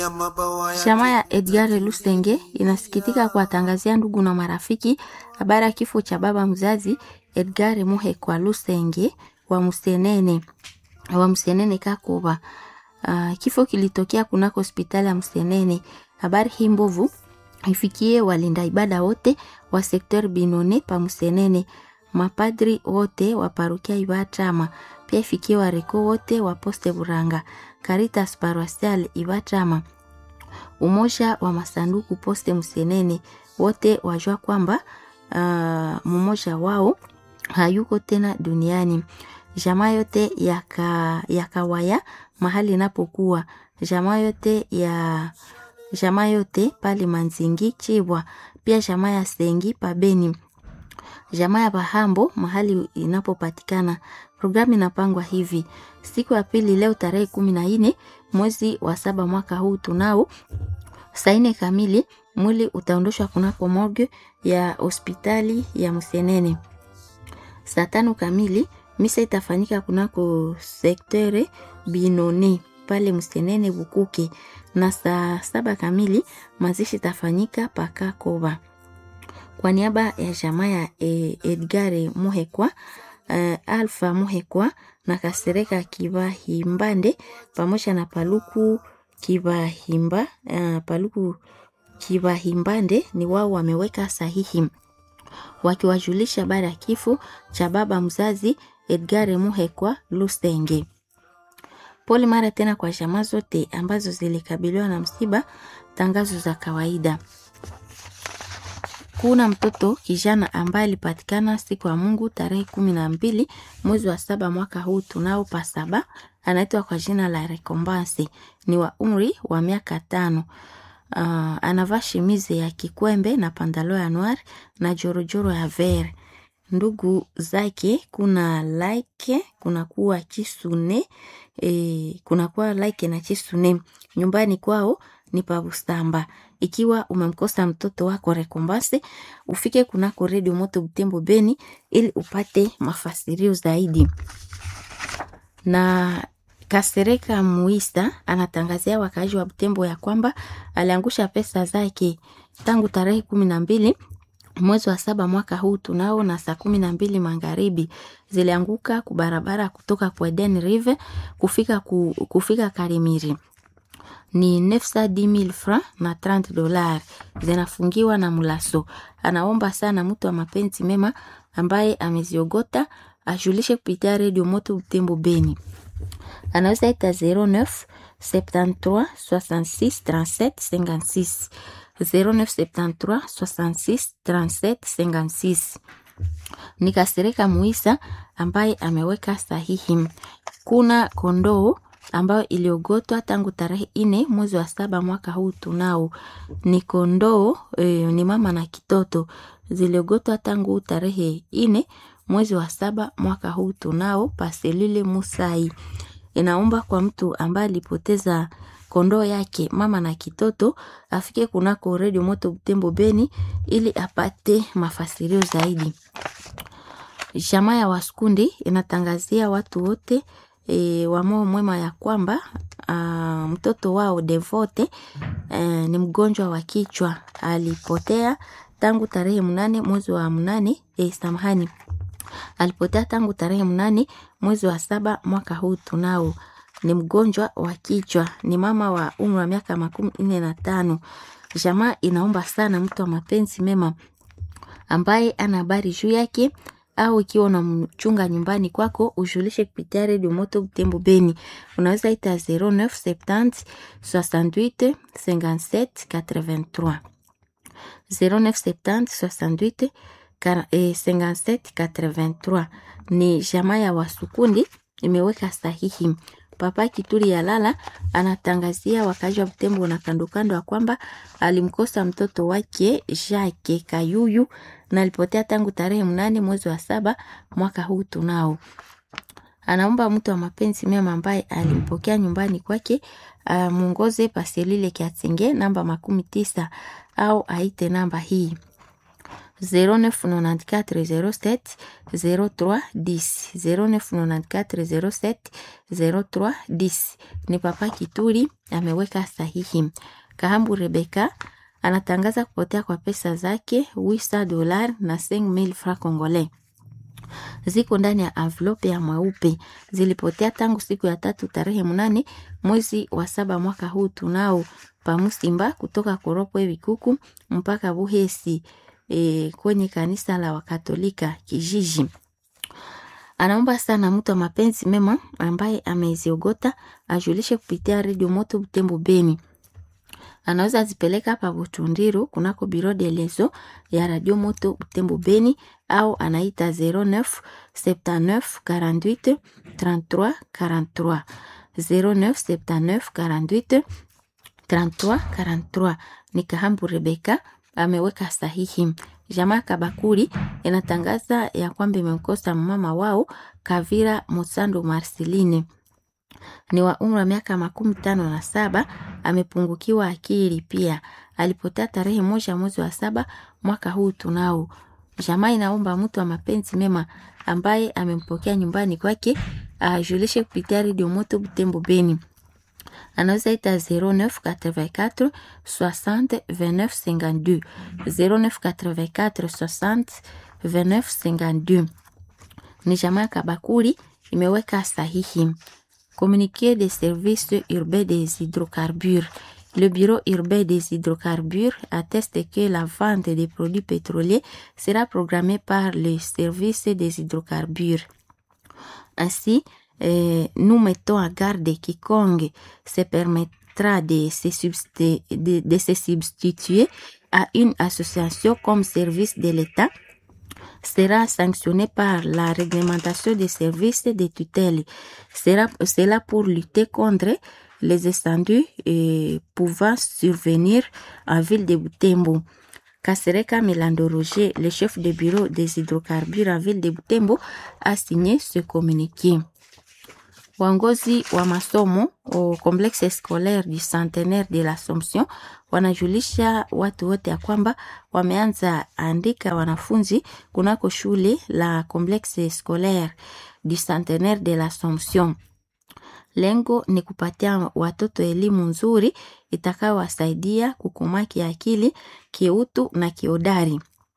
Chama ya Edgar Lusenge inasikitika kuwatangazia ndugu na marafiki habari ya kifo cha baba mzazi Edgar Muhekwa Lusenge wa Musenene wa Musenene Kakoba. Uh, kifo kilitokea kunako hospitali ya Musenene. Habari hii mbovu ifikie walinda ibada wote wa sekter Binone pa Musenene, mapadri wote wa parokia Ibatama, pia ifikie wareko wote wa poste Buranga, Caritas Paroisial Ibatama, umoja wa masanduku poste Musenene, wote wajua kwamba uh, mmoja wao hayuko tena duniani. Jamaa yote ya, ka, ya kawaya mahali inapokuwa jamaa yote ya jamaa yote pale Manzingi Chibwa, pia jamaa ya Sengi Pabeni, jamaa ya Bahambo mahali inapopatikana. Programu inapangwa hivi: siku ya pili leo tarehe kumi na nne mwezi wa saba mwaka huu tunao saa nne kamili mwili utaondoshwa kunako morgue ya hospitali ya Msenene. Saa tano kamili misa itafanyika kunako sektere Binoni pale Msenene Bukuke, na saa saba kamili mazishi itafanyika Pakakoba. Kwa niaba ya jamaa ya Edgare Muhekwa, uh, Alfa Muhekwa na Kasereka Kibahimbande pamoja na Paluku Kibahimba, uh, Paluku Kibahimbande ni wao wameweka sahihi wakiwajulisha habari ya kifo cha baba mzazi Edgare Muhekwa Lusenge. Pole mara tena kwa jamaa zote ambazo zilikabiliwa na msiba. Tangazo za kawaida. Kuna mtoto kijana ambaye alipatikana siku ya Mungu tarehe kumi na mbili mwezi wa saba mwaka huu tunao pa saba, anaitwa kwa jina la Rekombansi, ni wa umri wa miaka tano. Uh, anavaa shimize ya kikwembe na pandalo ya noir na jorojoro ya ver. Ndugu zake kuna like kuna kuwa Chisune e, kuna kuwa like na Chisune. Nyumbani kwao ni Pabustamba. Ikiwa umemkosa mtoto wako Rekombase, ufike kunako redio Moto Butembo Beni ili upate mafasirio zaidi. Na Kasereka Muisa anatangazia wakaaji wa Butembo ya kwamba aliangusha pesa zake tangu tarehe kumi na mbili mwezi wa saba mwaka huu tunao na saa kumi na mbili magharibi zilianguka kubarabara kutoka kwa Eden Rive kufika, ku, kufika Karimiri ni nefsa di mil franc na 30 dolar zinafungiwa na Mulaso. Anaomba sana mtu wa mapenzi mema ambaye ameziogota ajulishe kupitia redio Moto Butembo Beni, anaweza ita 09 73 66 37 56 0973 66 37 56. Ni Kasereka Muisa ambaye ameweka sahihi. Kuna kondoo ambayo iliogotwa tangu tarehe ine mwezi wa saba mwaka huu tunao. Ni kondoo e, ni mama na kitoto ziliogotwa tangu tarehe ine mwezi wa saba mwaka huu tunao paselile Musai. Inaomba kwa mtu ambaye alipoteza kondoo yake mama na kitoto afike kunako redio Moto Butembo Beni ili apate mafasirio zaidi. Jamaa ya Waskundi inatangazia watu wote e, wa moyo mwema ya kwamba a, mtoto wao Devote e, ni mgonjwa wa kichwa, alipotea tangu tarehe mnane mwezi wa mnane e, samahani, alipotea tangu tarehe mnane mwezi wa saba mwaka huu tunao ni mgonjwa wa kichwa, ni mama wa umri wa miaka makumi nne na tano. Jamaa inaomba sana mtu wa mapenzi mema ambaye ana habari juu yake au ikiwa unamchunga nyumbani kwako ujulishe kupitia redio Moto Butembo Beni. Unaweza ita 0970 68 57 83 0970 68 57 83. Ni jamaa ya Wasukundi imeweka sahihi. Papa Kituri ya Lala anatangazia wakazi wa Butembo na kando kando ya kwamba alimkosa mtoto wake Jacques Kayuyu na alipotea tangu tarehe mnane mwezi wa saba mwaka huu tunao. Anaomba mtu wa mapenzi mema ambaye alimpokea nyumbani kwake amuongoze paselile Kiatenge namba makumi tisa au aite namba hii 0994 07 03 10 0994 07 03 10. Ni Papa Kituri ameweka sahihi. Kahambu Rebeka anatangaza kupotea kwa pesa zake 800 dola na 5000 francs congolais ziko ndani ya envelope ya mweupe. Zilipotea tangu siku ya tatu tarehe mnane mwezi wa saba mwaka huu tunao pamusimba kutoka Koropwe Vikuku mpaka Buhesi e, kwenye kanisa la Wakatolika kijiji. Anaomba sana mtu wa mapenzi mema ambaye ameziogota ajulishe kupitia redio Moto Butembo Beni anaweza zipeleka hapa Butundiru kunako biro de leso ya Radio Moto Butembo Beni au anaita 09 79 48 33 43 09 79 48 33 43. Ni Kahambu Rebeka ameweka sahihi. Jamaa Kabakuri inatangaza ya kwamba imemkosa mama wao Kavira Musando Marceline ni wa umri wa miaka makumi tano na saba. Amepungukiwa akili pia, alipotea tarehe moja mwezi wa saba mwaka huu tunao. Jamaa inaomba mtu wa mapenzi mema ambaye amempokea nyumbani kwake ajulishe kupitia redio Moto Butembo Beni. Anaweza ita 0984 60 29 52 0984 60 29 52. Ni jamaa Kabakuri imeweka sahihi. Communiqué des services urbains des hydrocarbures. Le bureau urbain des hydrocarbures atteste que la vente des produits pétroliers sera programmée par le service des hydrocarbures. Ainsi, euh, nous mettons à garde quiconque se permettra de se, substi- de, de se substituer à une association comme service de l'État sera sanctionné par la réglementation des services de tutelle. Sera, cela pour lutter contre les incendus et pouvant survenir en ville de Butembo. Kasereka Milando Roger, le chef de bureau des hydrocarbures en ville de Butembo, a signé ce communiqué. Waongozi wa masomo au complexe scolaire du centenaire de l'Assomption wanajulisha watu wote ya kwamba wameanza andika wanafunzi kunako shule la complexe scolaire du centenaire de l'Assomption. Lengo ni kupatia watoto elimu nzuri itakayowasaidia kukomaa kiakili, kiutu na kiodari.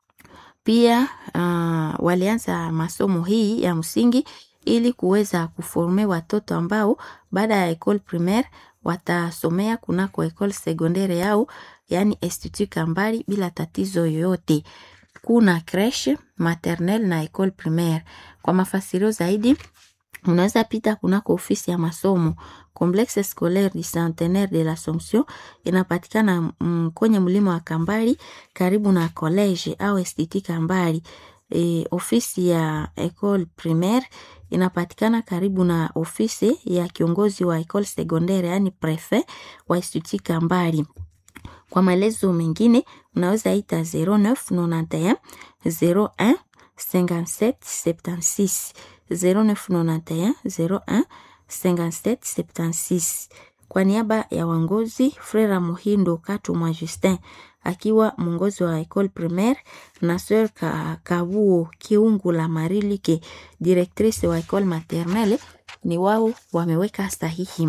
Pia uh, walianza masomo hii ya msingi ili kuweza kuforme watoto ambao baada ya ecole primaire watasomea kunako ecole secondaire yao, yani institut Kambali bila tatizo yoyote. Kuna creche maternelle na ecole primaire. Kwa mafasirio zaidi unaweza pita kunako ofisi ya masomo Complexe Scolaire du Centenaire de l'Assomption inapatikana mm, kwenye mlima wa Kambali karibu na college au institut Kambali. E, ofisi ya ecole primaire inapatikana karibu na ofisi ya kiongozi wa ecole secondaire yani prefet wa institut Kambali. Kwa maelezo mengine unaweza ita 0991 01 57 76 0991 01 57 76. Kwa niaba ya wangozi Frera Muhindo Katumwa Justin akiwa mwongozi wa ecole primaire na Sœur Ka- Kabuo Kiungu la Marilike directrice wa ecole maternelle, ni wao wameweka sahihi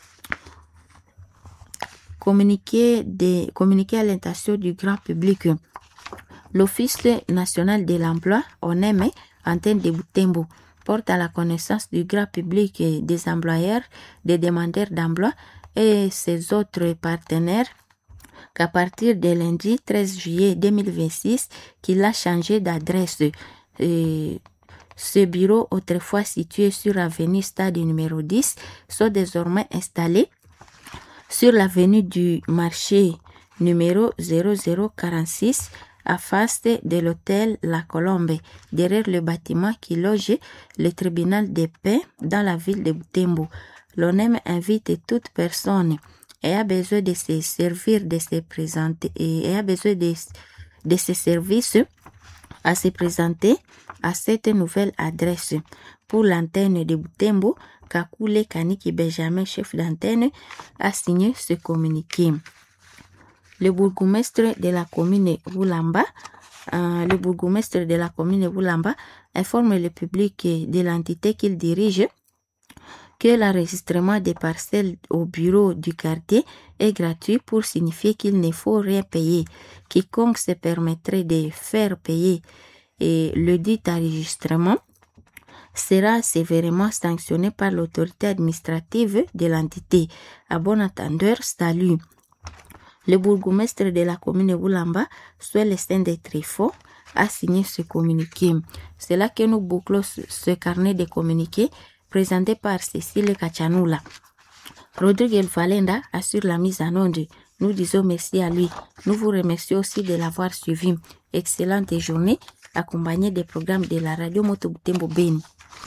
communiqué, de, communiqué à l'intention du grand public. L'Office national de l'emploi, ONEME, antenne de Butembo, porte à la connaissance du grand public et des employeurs, des demandeurs d'emploi et ses autres partenaires qu'à partir de lundi 13 juillet 2026, qu'il a changé d'adresse. Et ce bureau, autrefois situé sur l'avenue Stade numéro 10, sont désormais installés sur l'avenue du marché numéro 0046 à face de l'hôtel La Colombe, derrière le bâtiment qui loge le tribunal de paix dans la ville de Butembo. L'ONEM invite toute personne ayant besoin de se servir de se présenter et ayant besoin de, de ces services à se présenter à cette nouvelle adresse. Pour l'antenne de Butembo, Kakule Kaniki Benjamin, chef d'antenne, a signé ce communiqué. Le bourgmestre de la commune Roulamba euh, le bourgmestre de la commune Boulamba informe le public de l'entité qu'il dirige que l'enregistrement des parcelles au bureau du quartier est gratuit pour signifier qu'il ne faut rien payer. Quiconque se permettrait de faire payer et le dit enregistrement sera sévèrement sanctionné par l'autorité administrative de l'entité. À bon entendeur, salut. Le bourgmestre de la commune Boulamba, soit le Saint des Tréfonds, a signé ce communiqué. C'est là que nous bouclons ce carnet de communiqués présenté par Cécile Kachanula. Rodrigue Valenda assure la mise en onde. Nous disons merci à lui. Nous vous remercions aussi de l'avoir suivi. Excellente journée accompagnée des programmes de la radio Moto Butembo Beni.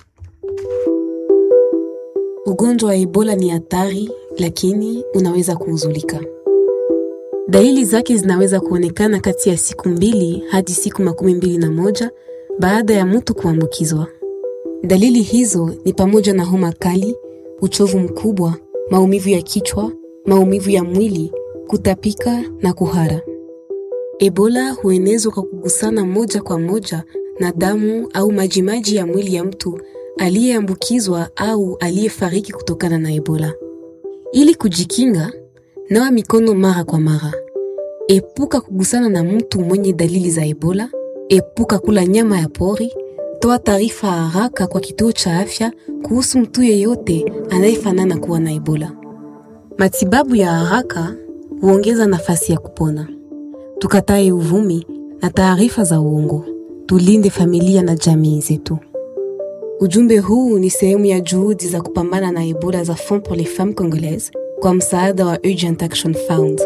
Ugonjwa wa Ebola ni hatari, lakini unaweza kuuzulika. Dalili zake zinaweza kuonekana kati ya siku mbili hadi siku makumi mbili na moja baada ya mtu kuambukizwa. Dalili hizo ni pamoja na homa kali, uchovu mkubwa, maumivu ya kichwa, maumivu ya mwili, kutapika na kuhara. Ebola huenezwa kwa kugusana moja kwa moja na damu au majimaji ya mwili ya mtu aliyeambukizwa au aliyefariki kutokana na Ebola. Ili kujikinga, nawa mikono mara kwa mara. Epuka kugusana na mtu mwenye dalili za Ebola. Epuka kula nyama ya pori. Toa taarifa haraka kwa kituo cha afya kuhusu mtu yeyote anayefanana kuwa na Ebola. Matibabu ya haraka huongeza nafasi ya kupona. Tukatae uvumi na taarifa za uongo. Tulinde familia na jamii zetu. Ujumbe huu ni sehemu ya juhudi za kupambana na Ebola za Fonds pour les Femmes Congolaises kwa msaada wa Urgent Action Fund.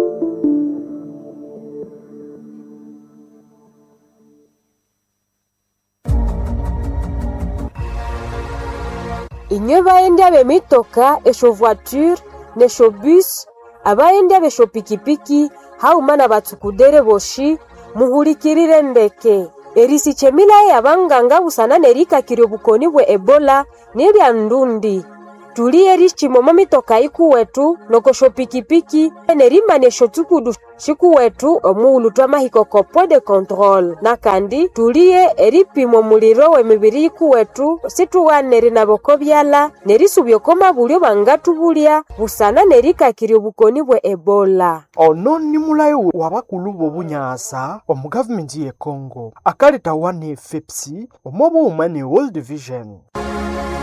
inywe baendya b'emitoka esho voiture nesho bus abaendya besho pikipiki hauma na batsukudere boshi muhulikirire ndeke erisichemilaye abanganga busana nerikakire obukoni bwe ebola nilya ndundi tuliye richimomo mitoka ikuwetu nokosho pikipiki nerimanya esho tsukudu shikuwetu omuulu twamahiko kopo de control nakandi tuliye eripima omuliro w'emibiri ikuwetu situwanere naboko byala nerisubya okoma bulyo bangatubulya busana nerikakirya obukoni bwe ebola ono ni mulayo wa bakulu b'obunyasa omu gavumenti ye congo akaletawa ne fepsi omu obuuma ne world vision